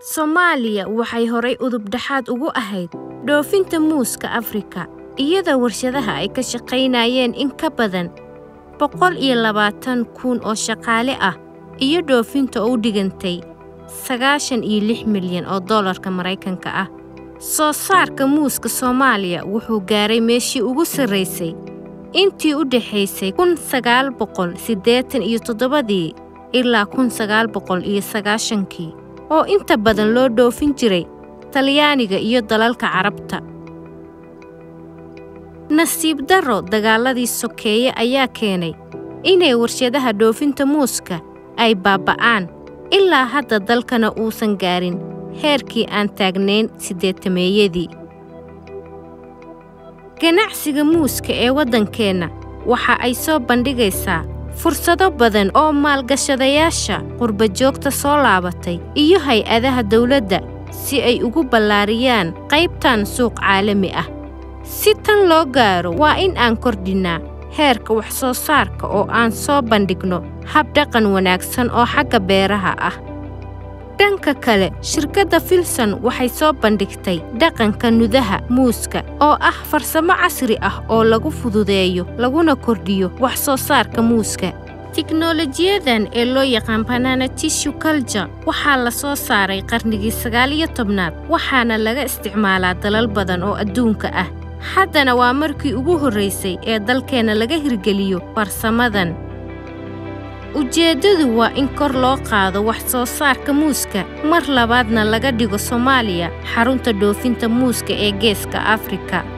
Soomaaliya waxay horay udub dhexaad ugu ahayd dhoofinta muuska Afrika, iyadoo warshadaha ay ka shaqaynayeen in ka badan boqol iyo labaatan kun oo shaqaale ah iyo dhoofinta oo u dhigantay sagaashan iyo lix milyan oo dollarka Maraykanka ah. Soo saarka muuska Soomaaliya wuxuu gaaray meeshii ugu sarreysay intii u dhaxaysay kun sagaal boqol siddeetan iyo toddobadii ilaa kun sagaal boqol iyo sagaashankii oo inta badan loo dhoofin jiray Talyaaniga iyo dalalka Carabta. Nasiib darro dagaaladii sokeeye ayaa keenay inay warshadaha dhoofinta muuska ay baaba'aan ilaa hadda dalkana uusan gaarin heerkii aan taagnayn siddeetameeyadii. Ganacsiga muuska ee waddankeenna waxa ay soo bandhigaysaa fursado badan oo maalgashadayaasha qurba-joogta soo laabatay iyo hay-adaha dawladda si ay ugu ballaariyaan qaybtan suuq caalami ah. Si tan loo gaaro waa in aan kordhinnaa heerka wax-soo saarka oo aan soo bandhigno hab-dhaqan wanaagsan oo xagga beeraha ah. Dhanka kale, shirkadda Filson waxay soo bandhigtay dhaqanka nudaha muuska oo ah farsamo casri ah oo lagu fududeeyo laguna kordhiyo wax-soo saarka muuska. Tiknoolajiyadan ee loo yaqaan banana tissue culture waxaa la soo saaray qarnigii sagaal iyo tobnaad waxaana laga isticmaalaa dalal badan oo adduunka ah. Haddana waa markii ugu horreysay ee dalkeenna laga hirgeliyo farsamadan. Ujeeddadu waa in kor loo qaado wax-soo saarka muuska mar labaadna laga dhigo Soomaaliya xarunta dhoofinta muuska ee Geeska Afrika.